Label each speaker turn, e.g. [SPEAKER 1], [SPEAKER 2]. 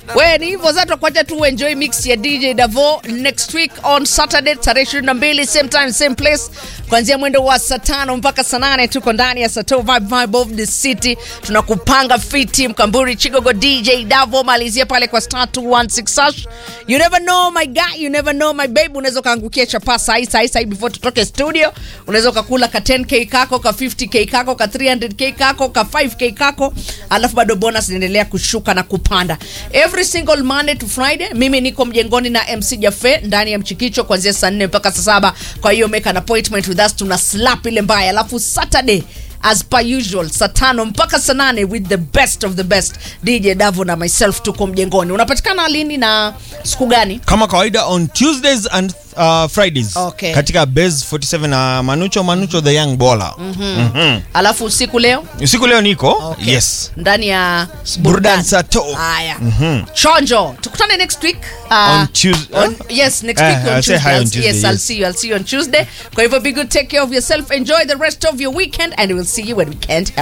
[SPEAKER 1] we ni hivyo zato kwacha tu enjoy mix ya dj davo next week on saturday tarehe 22 same time same place kuanzia mwendo wa saa tano mpaka saa nane tuko ndani ya sato vibe vibe of the city tunakupanga fiti mkamburi chigogo dj davo malizia pale kwa star 216 hash you never know my guy you never know my babe unaweza ukaangukia chapa sahi sahi sahi before tutoke studio unaweza ukakula ka 10k kako ka 50k kako ka 300k kako ka 5k kako alafu bado bonus inaendelea kushuka na kupanda every single monday to friday mimi niko mjengoni na mc jafe ndani ya mchikicho kuanzia saa 4 mpaka saa saba kwa hiyo make an appointment with us tuna slap ile mbaya alafu saturday as per usual saa tano mpaka saa nane with the best of the best dj davo na myself tuko mjengoni unapatikana lini na siku gani
[SPEAKER 2] kama kawaida on tuesdays and uh, fridays
[SPEAKER 1] Okay.
[SPEAKER 2] katika base 47 na manucho manucho the young baller Mhm.
[SPEAKER 1] alafu usiku leo
[SPEAKER 2] usiku leo niko
[SPEAKER 1] Okay.
[SPEAKER 2] yes
[SPEAKER 1] ndani ya
[SPEAKER 2] burdan sato
[SPEAKER 1] haya chonjo tukutane next week uh,
[SPEAKER 2] On Tues-
[SPEAKER 1] on, yes next
[SPEAKER 2] Eh,
[SPEAKER 1] week on
[SPEAKER 2] I'll say
[SPEAKER 1] Tuesday.
[SPEAKER 2] hi on
[SPEAKER 1] I'll-
[SPEAKER 2] Tuesday,
[SPEAKER 1] yes i'll
[SPEAKER 2] yes.
[SPEAKER 1] see you i'll see you on tuesday kwa hivyo be good take care of yourself enjoy the rest of your weekend and we'll see you when we can't